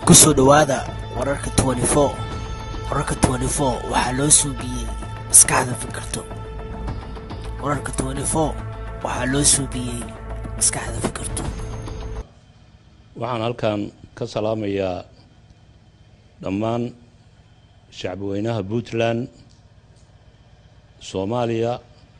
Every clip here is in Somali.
kusoo dhowaada wararka wararka waxaa loo suubiyey maskaxda fikirto wararka waxaa loo suubiyey maskaxda fikirto waxaan halkan ka salaamayaa dhammaan shacbiweynaha puntland soomaaliya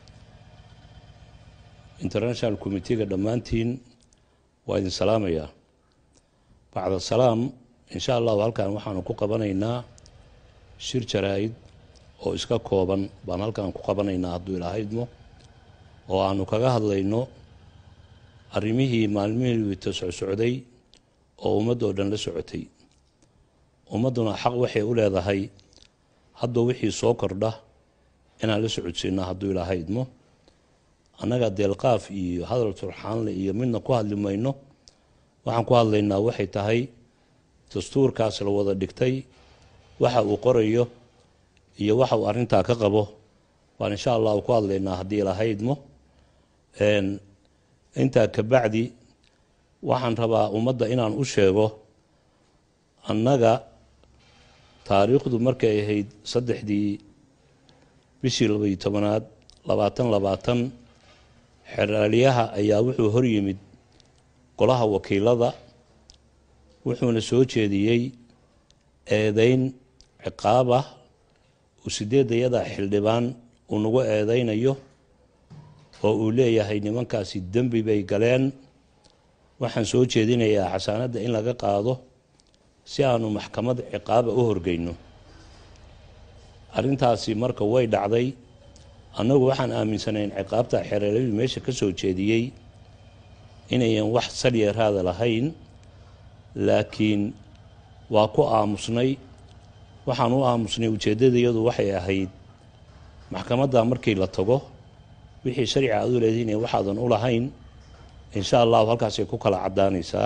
international committeega dhammaantiin waa idin salaamayaa bacda salaam insha allahu halkan waxaanu ku qabanaynaa shir jaraa-id oo iska kooban baan halkan ku qabanaynaa hadduu ilahaydmo oo aanu kaga hadlayno arrimihii maalmihii wita socsocday oo ummaddoo dhan la socotay ummadduna xaq waxay u leedahay hadba wixii soo kordha inaan la socodsiino hadduu ilahaydmo annaga deelqaaf iyo hadal turxaanle iyo midna ku hadli mayno waxaan ku hadlaynaa waxay tahay dastuurkaas la wada dhigtay waxa uu qorayo iyo waxa uu arrintaa ka qabo baan insha allahu ku hadlaynaa haddii lahaydmo intaa kabacdi waxaan rabaa ummadda inaan u sheego annaga taariikhdu markay ahayd saddexdii bishii labaiyo tobanaad labaatan labaatan xeraalyaha ayaa wuxuu hor yimid golaha wakiilada wuxuuna soo jeediyey eedeyn ciqaab ah uu sideedayada xildhibaan uu nagu eedeynayo oo uu leeyahay nimankaasi dembi bay galeen waxaan soo jeedinayaa xasaanadda in laga qaado si aanu maxkamad ciqaaba u horgeyno arrintaasi marka way dhacday annagu waxaan aaminsanayn ciqaabta xereeladu meesha ka soo jeediyey inayan wax salyeeraada lahayn laakiin waa ku aamusnay waxaan u aamusnay ujeeddadayadu waxay ahayd maxkamadda markii la tago wixii sharciga aad u leedihin waxaadan u lahayn insha allahu halkaasay ku kala caddaanaysaa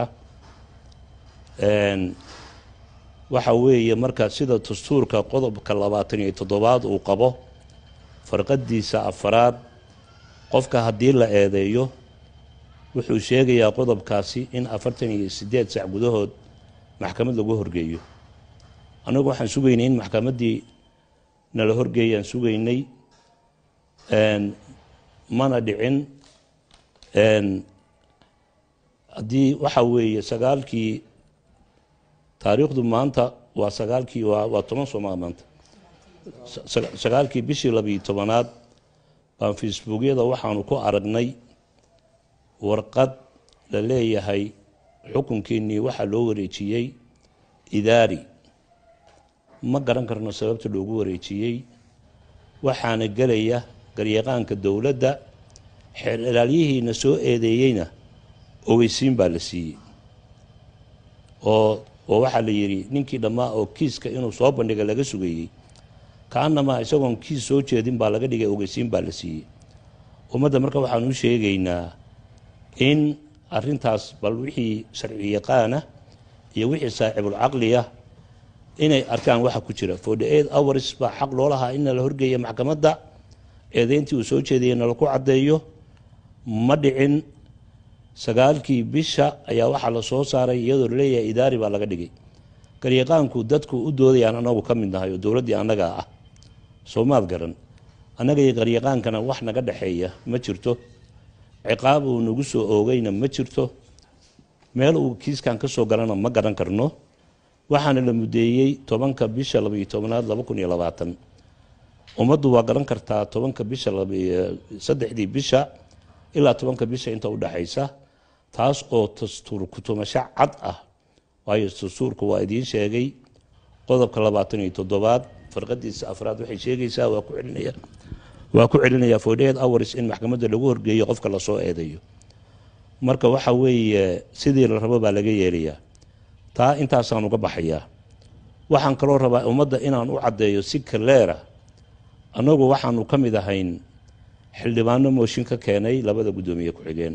waxa weeye marka sida dastuurka qodobka labaatan iyo toddobaad uu qabo farqadiisa afaraad qofka haddii la eedeeyo wuxuu sheegayaa qodobkaasi in afartan iyo siddeed sac gudahood maxkamad lagu horgeeyo annagu waxaan sugaynay in maxkamaddii nala horgeeyaan sugaynay mana dhicin haddii waxa weeye sagaalkii taariikhdu maanta waa sagaalkii waa toban sooma maanta sagaalkii bishii labiiyo tobanaad baan facebookyada waxaanu ku aragnay warqad la leeyahay xukunkiinnii waxaa loo wareejiyey idaari ma garan karno sababta loogu wareejiyey waxaana gelaya garyaqaanka dowladda xeer ilaalyihiina soo eedeeyeyna ogeysiin baa la siiyey oo oo waxaa la yidhi ninkii dhammaa oo kiiska inuu soo bandhiga laga sugayey kaanamaa isagoon kiis soo jeedin baa laga dhigay ogeysiin baa la siiyey ummadda marka waxaan u sheegaynaa in arintaas bal wixii sharci yaqaana iyo wixii saaxibulcaqliya inay arkaan waxa ku jira forty eight hours baa xaq loo lahaa in la horgeeya maxkamadda eedeyntii uu soo jeediyey nalaku caddeeyo ma dhicin sagaalkii bisha ayaa waxaa la soo saaray iyadoo laleeyahay idaari baa laga dhigay garyaqaanku dadku u doodayaan anagu ka mid nahay oo dowladdii annagaa ah soomaad garan annaga iyo garyaqaankana wax naga dhexeeya ma jirto ciqaab uu nagu soo oogayna ma jirto meel uu kiiskan ka soo galana ma garan karno waxaana la mudeeyey tobanka bisha labaiyo tobanaad laba kun iyo labaatan ummaddu waa garan kartaa tobanka bisha saddexdii bisha ilaa tobanka bisha inta u dhexaysa taas oo dastuur kutumasho cad ah waayo dastuurka waa idiin sheegay qodobka labaatan iyo toddobaad farqadiisa afraad waxay sheegaysaa waa ku celinaya waa ku celinayaa forty-eight hours in maxkamadda lagu horgeeyo qofka lasoo eedayo marka waxa weeye sidii la rabo baa laga yeelayaa taa intaasaan uga baxayaa waxaan kaloo rabaa ummadda inaan u caddeeyo si kaleera annagu waxaanu ka mid ahayn xildhibaano mooshin ka keenay labada guddoomiye ku-xigeen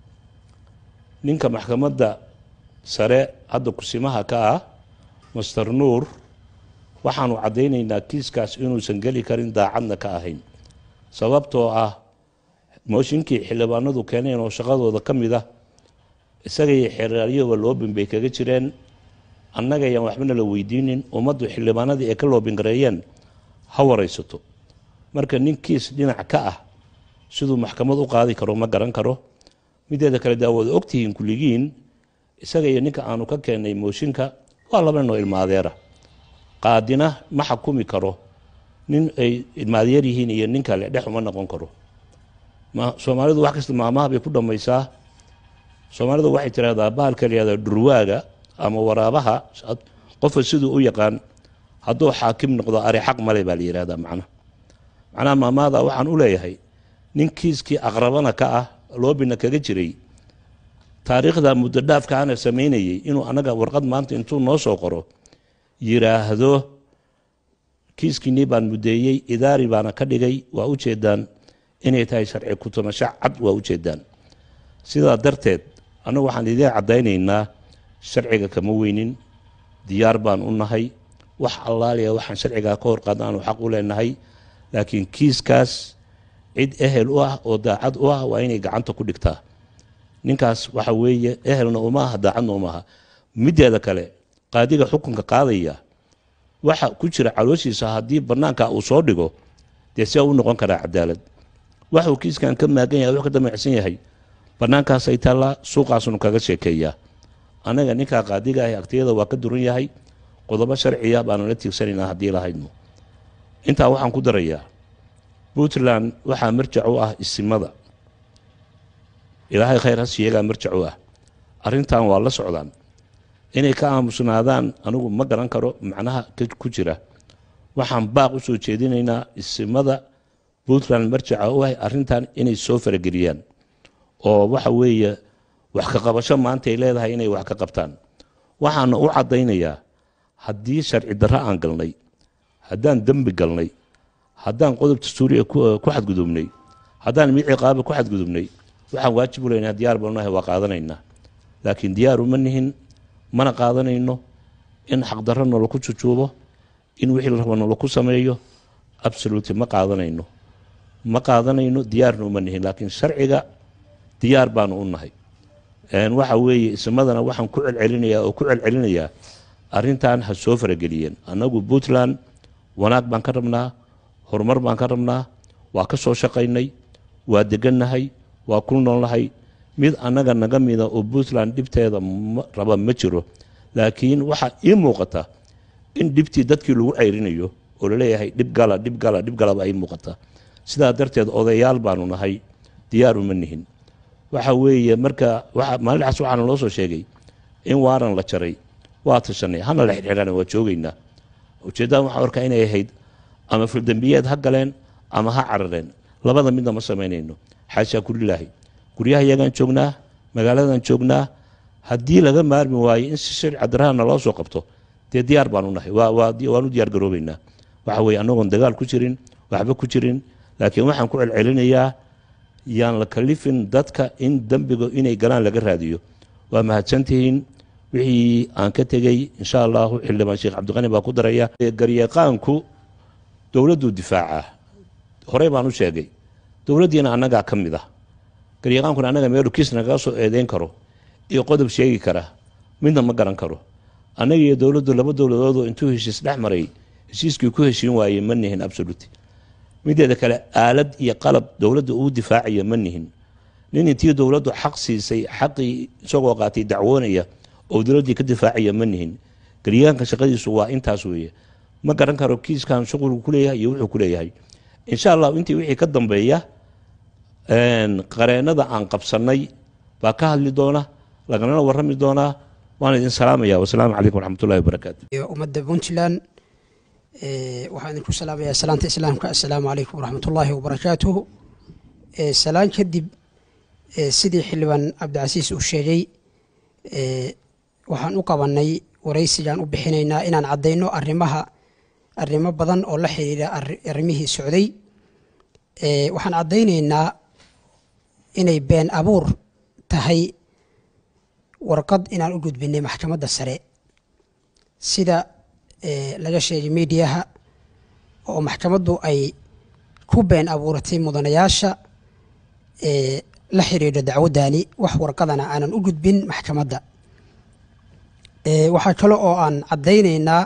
ninka maxkamadda sare hadda kusimaha ka ah master nuur waxaanu caddaynaynaa kiiskaas inuusan geli karin daacadna ka ahayn sababtoo ah mooshinkii xildhibaanadu keeneen oo shaqadooda ka mid ah isaga iyo xeeraalyahuba loo bambay kaga jireen annaga ayaan waxbana la weydiinin ummaddu xildhibaanadii ay ka loobingareeyeen ha waraysato marka ninkiis dhinac ka ah siduu maxkamad u qaadi karo ma garan karo mideeda kale daawada ogtihiin kulligiin isaga iyo ninka aanu ka keennay mooshinka waa laba nin oo ilmaadeera qaadina ma xakumi karo nin ay ilmaadeer yihiin iyo nin kale dhex uma noqon karo soomaalidu wax kasta maamaha bay ku dhammaysaa soomaalidu waxay tiraahdaa bahalka layihahda dhurwaaga ama waraabaha qofka siduu u yaqaan hadduu xaakim noqdo ari xaq male baa la yihahdaa macnaha macnaha maamaada waxaan u leeyahay nin kiiskii aqrabana ka ah loobina kaga jiray taariikhda muddo dhaafkaana samaynayay inuu annaga warqad maanta intuu noo soo qoro yiraahdo kiiskiinii baan muddeeyey idaari baana ka dhigay waa u jeedaan inay tahay sharci kutumasho cad waa u jeedaan sidaa darteed annagu waxaan idiin caddaynaynaa sharciga kama weynin diyaar baan u nahay wax allaaliya waxaan sharcigaa ka hor qaadna aanu xaq u leenahay laakiin kiiskaas cid ehel u ah oo daacad u ah waa inay gacanta ku dhigtaa ninkaas waxa weeye ehelna uma aha daacadna uma aha mideeda kale qaadiga xukunka qaadaya waxa ku jira calooshiisa haddii bannaanka uu soo dhigo dee sia u noqon karaa cadaalad waxuu kiiskan ka maagan yahay wax ka damacsan yahay bannaankaasay taallaa suuqaasunu kaga sheekeeyaa annaga ninkaa qaadiga ah agtiyada waa ka duran yahay qodobo sharciya baanu la tiigsanaynaa haddii lahaydno intaa waxaan ku darayaa puntland waxaa marjac u ah isimada ilaahay khayr has iyagaa marjac u ah arrintan waa la socdaan inay ka aamusnaadaan anigu ma garan karo macnaha ku jira waxaan baaq u soo jeedinaynaa isimada puntland marjaca u ah arrintan inay soo farageliyaan oo waxa weeye wax ka qabasho maanta ay leedahay inay wax ka qabtaan waxaana u caddaynayaa haddii sharci darro aan galnay haddaan dembi galnay haddaan qodobta suuriya ku xadgudubnay haddaan mid ciqaaba ku xadgudubnay waxaan waajib u leynaa diyaar banunahay waa qaadanaynaa laakiin diyaar uma nihin mana qaadanayno in xaqdarro nolaku jujuubo in wixii la rabo nolaku sameeyo absoluti ma qaadanayno ma qaadanayno diyaarna uma nihin laakiin sharciga diyaar baanu u nahay waxa weeye ismadana waxaan ku celcelinayaa oo ku celcelinayaa arrintan ha soo farageliyeen annagu puntland wanaag baan ka rabnaa horumar baan ka rabnaa waa ka soo shaqaynay waa degannahay waa ku noolnahay mid annaga naga mida oo puntland dhibteeda raba ma jiro laakiin waxaa ii muuqata in dhibtii dadkii lagu cayrinayo oo laleeyahay dhib gala dhib gala dhib galaba ay muuqata sidaa darteed odayaal baanu nahay diyaar uma nihin waxa weeye marka maalintaas waxaana loo soo sheegay in waaran la jaray waa tashanay hana la xidxiidhana waa joogaynaa ujeeddada waxaan arkaa inay ahayd ama fuldembiyeed ha galeen ama ha carareen labada midna ma samaynayno xaashaa kulilaahi guryaha iyagaan joognaa magaaladan joognaa haddii laga maarmi waayo in si sharci darahana loo soo qabto dee diyaar baanu nahay waanu diyaar garoobaynaa waxa weye annagoon dagaal ku jirin waxba ku jirin laakiin waxaan ku celcelinayaa yaan la kalifin dadka in dembiga inay galaan laga raadiyo waa mahadsantihiin wixii aan ka tegey insha allahu xildhibaan sheekh cabdiqani baa ku daraya garyaqaanku dowladduu difaacaa horey baan u sheegay dowladdiina annagaa ka mid ah garyaqaankuna annaga meelu kiis nagaga soo eedeyn karo iyo qodob sheegi kara midna ma garan karo annaga iyo dowladdu laba dowladoodoo intuu heshiis dhex maray heshiiskii ku heshiin waayey ma nihin absoluti mideeda kale aalad iyo qalab dowladda uu difaacaya ma nihin nin intii dowladdu xaq siisay xaqii isagoo qaatay dacwoonaya oo dowladdii ka difaacaya ma nihin garyaanka shaqadiisu waa intaas weeye ma garan karo kiiskan shuqulku ku leeyahay iyo wuxuu ku leeyahay insha allahu intii wixii ka dambeeya qareennada aan qabsannay baa ka hadli doona laganana warrami doonaa waan idin salaamaya wasalaamu calaykum waraxmatullahi wabarakaatu ummadda puntland waxaan idinku salaamayaa salaanta islaamka assalaamu calaykum waraxmatullaahi wabarakaatuhu salaan kadib sidii xildhibaan cabdicasiis uu sheegay waxaan u qabanay waraysigaan u bixinaynaa inaan caddayno arrimaha arrimo badan oo la xiriira arrimihii socday waxaan caddaynaynaa inay been abuur tahay warqad inaan u gudbinay maxkamadda sare sida laga sheegay miidiyaha oo maxkamaddu ay ku been abuuratay mudanayaasha la xiriira dacwaddani wax warqadana aanan u gudbin maxkamadda Ee, waxaa kale oo aan caddaynaynaa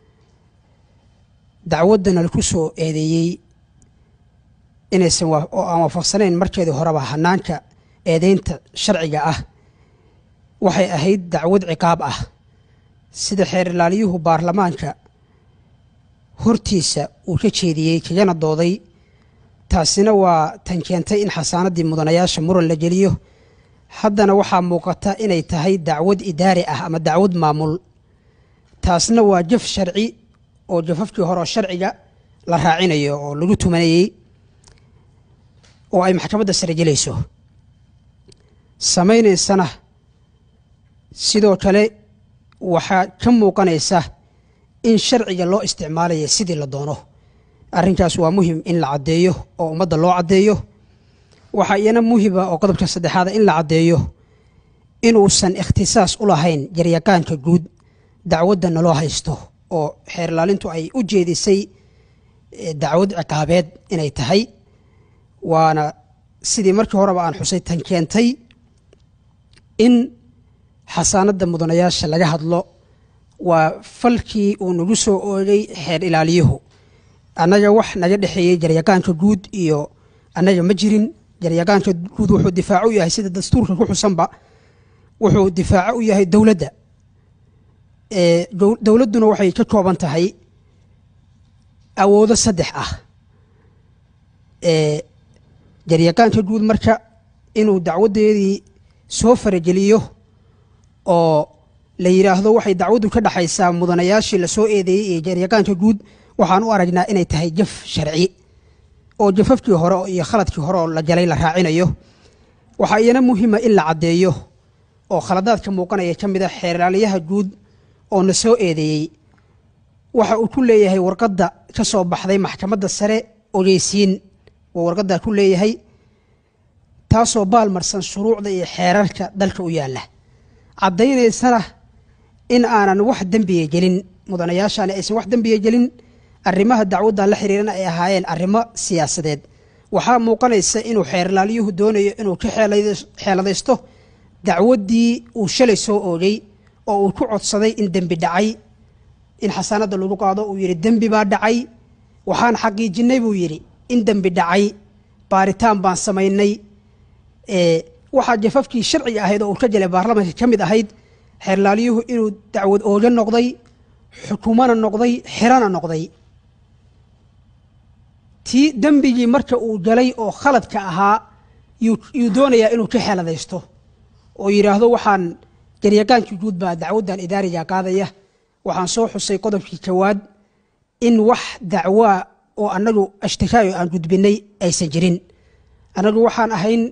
dacwaddana laku soo eedeeyey inaysan wa- oo aan waafaqsanayn markeedii horeba hanaanka eedeynta sharciga ah waxay ahayd dacwad ciqaab ah sida xeer ilaaliyuhu baarlamaanka hortiisa uu ka jeediyey kagana dooday taasina waa tan keentay in xasaanadii mudanayaasha muran la geliyo haddana waxaa muuqata inay tahay dacwad idaari ah ama dacwad maamul taasna waa jaf sharci oo jafafkii hore oo sharciga la raacinayo oo lagu tumanayey oo ay maxkamadda sare gelayso samaynaysana sidoo kale waxaa ka muuqanaysa in sharciga loo isticmaalaya sidii la doono arrinkaas waa muhim in la caddeeyo oo ummadda loo caddeeyo waxaa iyana muhima oo qodobka saddexaada in la caddeeyo inuusan ikhtisaas u lahayn jaryaqaanka guud dacwadda naloo haysto oo xeer ilaalintu ay u jeedisay eh, dacwad ciqaabeed inay tahay waana sidii markii horeba aan xusay tan keentay in xasaanadda mudanayaasha laga hadlo waa falkii uu nagu soo oogay xeer ilaaliyuhu annaga wax naga dhexeeyey jaryaqaanka guud iyo annaga ma jirin jaryaqaanka guud wuxuu difaaco u yahay sida dastuurka ku xusanba wuxuu difaaco u yahay dowladda ee dow- dowladduna waxay ka kooban tahay awoodo saddex ah ee jaryaqaanka guud marka inuu dacwaddeedii soo farageliyo oo la yidhaahdo waxay dacwaddu ka dhaxaysaa mudanayaashii lasoo eedeeyey iyo jaryaqaanka guud waxaan u aragnaa inay tahay jaf sharci oo jafafkii hore iyo khaladkii hore oo la galay la raacinayo waxaa iyana muhima in la caddeeyo oo khaladaadka muuqanaya ka mid a xeerlaaliyaha guud oo na soo eedeeyey waxa uu ku leeyahay warqadda ka soo baxday maxkamadda sare ogeysiin oo warqaddaa ku leeyahay taasoo baalmarsan shuruucda iyo xeerarka dalka u yaalla caddaynaysana in aanan wax dembiga gelin mudanayaashaani aysan wax dembiga gelin arrimaha dacwaddan la xiriirana ay ahaayeen arrimo siyaasadeed waxaa muuqanaysa inuu xeerlaaliyuhu doonayo inuu ka xeeladays- xeeladaysto dacwaddii uu shalay soo oogay oo uu ku codsaday in dembi dhacay in xasaanadda lagu qaado uu yidhi dembi baa dhacay waxaan xaqiijinnay buu yidhi in dembi dhacay baaritaan baan samaynay ee waxaa jafafkii sharciga ahayd oo uu ka jelay baarlamaanka ka mid ahayd xeerlaaliyuhu inuu dacwad ooga noqday xukumana noqday xirana noqday tii dembigii marka uu galay oo khaladka ahaa yuu yuu doonayaa inuu ka xeeladaysto oo yidhaahdo waxaan jaryaqaankii guud baa dacwaddan idaariga qaadaya waxaan soo xusay qodobkii jawaad in wax dacwaa oo annagu ashtikaayo aan gudbinay aysan jirin annagu waxaan ahayn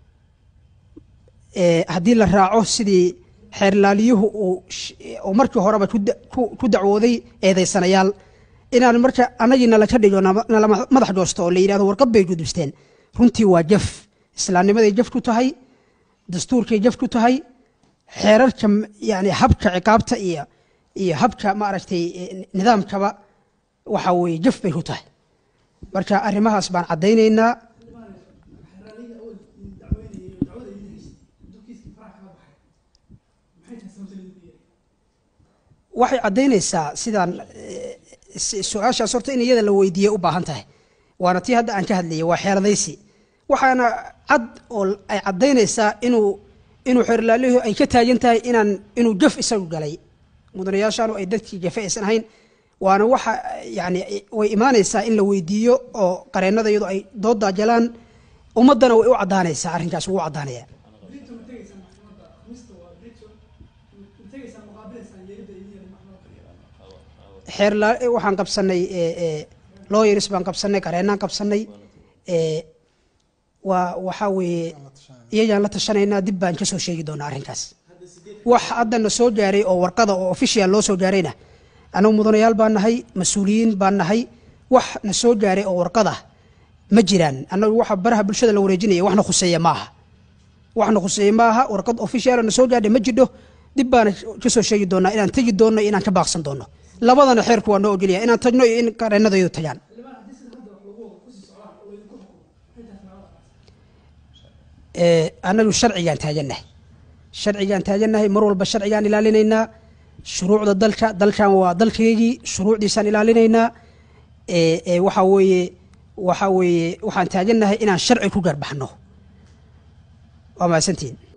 ee, haddii la raaco sidii xeerlaaliyuhu uu sh- oo markii horeba ku da- ku- ku dacwooday eedaysanayaal inaan marka annagii nala ka dhigo nama- nala ma- madax goosto oo la yidhahdo warqad bay gudbisteen runtii waa jaf islaamnimaday jaf ku tahay dastuurkay jaf ku tahay xeerarka m- yani habka ciqaabta iyo iyo habka maaragtay eh, nidaamkaba waxa weeye jaf bay ku tahay marka arrimahaas baan caddaynaynaa waxay caddaynaysaa sidaan eh, s- su-aashaas horta in iyada la weydiiye u baahan tahay waana tii hadda aan ka hadlayay waa xeeladaysi waxaana cad oo ay caddaynaysaa inuu inuu xeerlaalihu ay ka taagan tahay inaan inuu jaf isagu galay mudanayaashaanu ay dadkii jafe aysan ahayn waana waxa yani way imaanaysaa in la weydiiyo oo qareennada iyadu ay doodaa jalaan ummaddana way u caddaanaysaa arrinkaas ugu caddaanaya xeer la- waxaan qabsanay lawyers baan qabsanay qareennaan qabsanay ee, waa waxaa weeye iyagaan la tashanaynaa dib baan ka soo sheegi doonaa arrinkaas wax hadda na soo gaaray oo warqada oo official loo soo gaarayna annagu mudanayaal baan nahay mas-uuliyiin baan nahay wax na soo gaaray oo warqada ma jiraan annagu waxa baraha bulshada la wareejinaya waxna khuseeya ma aha waxna khuseeya ma aha warqad official na soo gaadhay ma jidho dib baana ka soo sheegi doonaa inaan tegi doonno iyo inaan ka baaqsan doonno labadana xeerku waa noo ogolyahay inaan tagno iyo in qareennadaydu tagaan ee, annagu sharcigaan taagannahay sharcigaan taagannahay mar walba sharcigaan ilaalinaynaa shuruucda dalka dalkan waa dalkeygii shuruucdiisaan ilaalinaynaa ee ee waxa weeye waxa weeye waxaan taagannahay inaan sharci ku garbaxno waa mahadsantihiin